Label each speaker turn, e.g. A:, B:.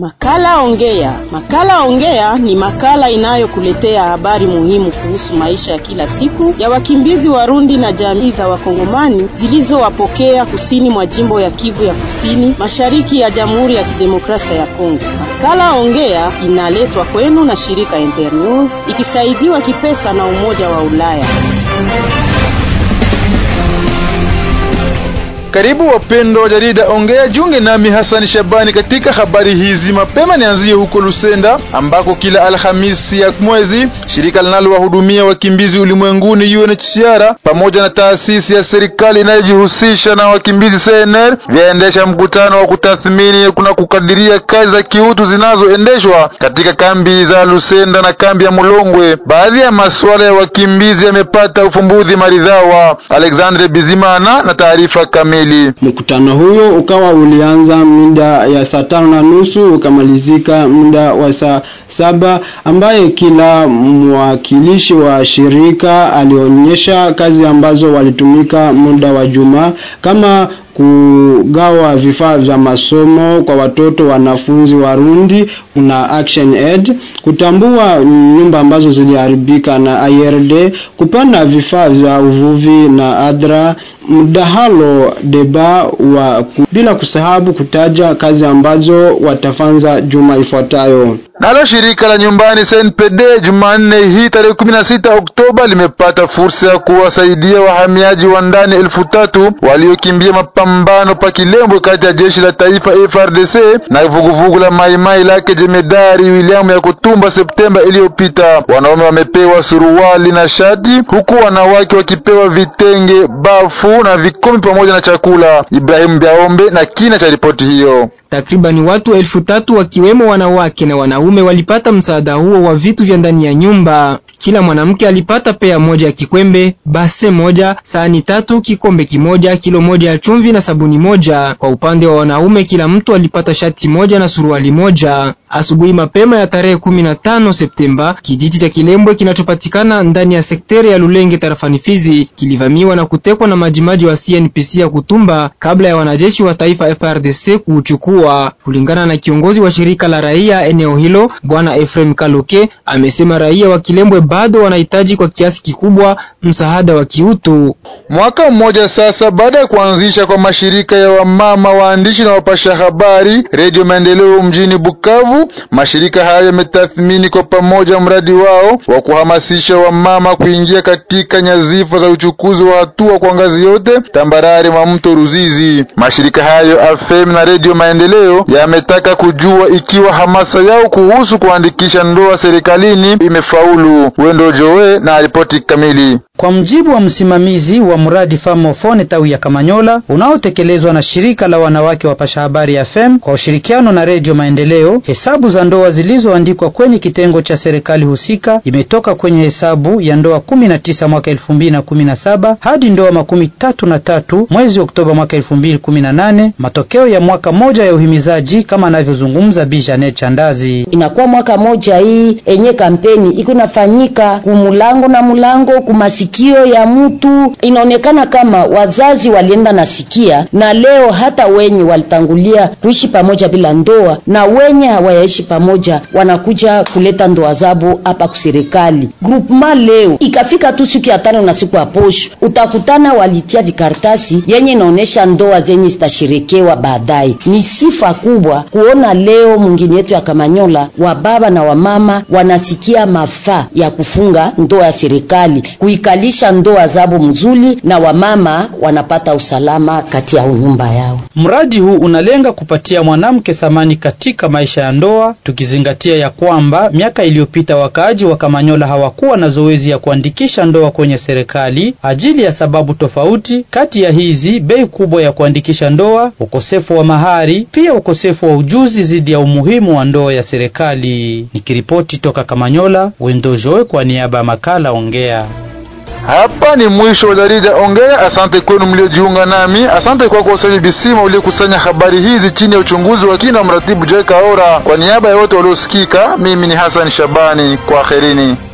A: Makala Ongea. Makala Ongea ni makala inayokuletea habari muhimu kuhusu maisha ya kila siku ya wakimbizi Warundi na jamii za Wakongomani zilizowapokea kusini mwa jimbo ya Kivu ya Kusini, mashariki ya Jamhuri ya Kidemokrasia ya Kongo. Makala Ongea inaletwa kwenu na shirika Internews ikisaidiwa kipesa na Umoja wa Ulaya.
B: Karibu wapendwa wa jarida Ongea, junge nami Hasani Shabani katika habari hizi. Mapema nianzie huko Lusenda ambako kila Alhamisi ya mwezi shirika linalowahudumia wakimbizi ulimwenguni UNHCR pamoja na taasisi ya serikali inayojihusisha na wakimbizi CNR vyaendesha mkutano wa kutathmini kuna kukadiria kazi za kiutu zinazoendeshwa katika kambi za Lusenda na kambi ya Mulongwe. Baadhi ya masuala ya wakimbizi yamepata ufumbuzi maridhawa. Alexandre Bizimana na taarifa kamili.
C: Mkutano huyo ukawa ulianza muda ya saa tano na nusu ukamalizika muda wa saa saba ambaye kila mwakilishi wa shirika alionyesha kazi ambazo walitumika muda wa juma kama kugawa vifaa vya masomo kwa watoto wanafunzi Warundi kuna Action Aid, kutambua nyumba ambazo ziliharibika na IRD, kupanda vifaa vya uvuvi na ADRA, mdahalo deba wa bila kusahabu kutaja kazi ambazo watafanza juma ifuatayo.
B: Nalo shirika la nyumbani SNPD Jumanne hii tarehe 16 Oktoba limepata fursa ya kuwasaidia wahamiaji wa ndani elfu tatu waliokimbia mapambano pa Kilembwe kati ya jeshi la taifa FRDC na vuguvugu la Maimai lake jemedari William ya Kutumba Septemba iliyopita. Wanaume wamepewa suruali na shati, huku wanawake wakipewa vitenge, bafu na vikombe pamoja na chakula. Ibrahim Biaombe na kina cha ripoti hiyo.
D: Takribani watu elfu tatu wakiwemo wanawake na wanaume walipata msaada huo wa vitu vya ndani ya nyumba. Kila mwanamke alipata pea moja ya kikwembe, base moja, sahani tatu, kikombe kimoja, kilo moja ya chumvi na sabuni moja. Kwa upande wa wanaume, kila mtu alipata shati moja na suruali moja. Asubuhi mapema ya tarehe 15 Septemba, kijiji cha Kilembwe kinachopatikana ndani ya sekteri ya Lulenge tarafani Fizi kilivamiwa na kutekwa na majimaji wa CNPC ya Kutumba kabla ya wanajeshi wa taifa FRDC kuuchukua. Kulingana na kiongozi wa shirika la raia eneo hilo, Bwana Efrem Kaloke, amesema raia wa Kilembwe bado wanahitaji kwa kiasi kikubwa msaada wa kiutu.
B: Mwaka mmoja sasa baada ya kuanzisha kwa mashirika ya wamama waandishi na wapasha habari Radio Maendeleo mjini Bukavu, mashirika hayo yametathmini kwa pamoja mradi wao wa kuhamasisha wamama kuingia katika nyazifa za uchukuzi wa hatua kwa ngazi yote tambarare mwa mto Ruzizi. Mashirika hayo AFEM na Radio Maendeleo yametaka kujua ikiwa hamasa yao kuhusu kuandikisha ndoa serikalini imefaulu. Wendo Joe na ripoti kamili.
E: Kwa mjibu wa msimamizi wa mradi Famofone tawi ya Kamanyola unaotekelezwa na shirika la wanawake wapasha habari ya FEM kwa ushirikiano na Redio Maendeleo, hesabu za ndoa zilizoandikwa kwenye kitengo cha serikali husika imetoka kwenye hesabu ya ndoa 19 mwaka 2017 hadi ndoa makumi tatu na tatu mwezi Oktoba mwaka 2018, matokeo ya mwaka moja ya uhimizaji kama anavyozungumza Bi Janet Chandazi.
F: Inakuwa mwaka moja hii enye kampeni iko nafanyika kumulango na mulango kumasi sikio ya mtu inaonekana kama wazazi walienda nasikia, na leo hata wenye walitangulia kuishi pamoja bila ndoa na wenye hawayaishi pamoja wanakuja kuleta ndoa zabo hapa kuserikali groupement. Leo ikafika tu siku ya tano na siku ya posho, utakutana walitia vikartasi yenye inaonesha ndoa zenye zitasherekewa baadaye. Ni sifa kubwa kuona leo mwingine yetu ya Kamanyola wa baba na wamama wanasikia mafaa ya kufunga ndoa ya serikali kalisha ndoa zabo mzuri na wamama wanapata usalama kati ya nyumba yao.
E: Mradi huu unalenga kupatia mwanamke thamani katika maisha ya ndoa, tukizingatia ya kwamba miaka iliyopita wakaaji wa Kamanyola hawakuwa na zoezi ya kuandikisha ndoa kwenye serikali ajili ya sababu tofauti. Kati ya hizi, bei kubwa ya kuandikisha ndoa, ukosefu wa mahari, pia ukosefu wa ujuzi zidi ya umuhimu wa ndoa ya serikali. Nikiripoti toka Kamanyola, Wendo Joe kwa niaba ya makala Ongea.
B: Hapa ni mwisho wa jarida Ongea. Asante kwenu mliojiunga nami. Asante kwako kwa Usaji Bisima uliokusanya habari hizi chini ya uchunguzi wa kina mratibu Jeka Ora. Kwa niaba ya wote waliosikika, mimi ni Hassan Shabani, kwa aherini.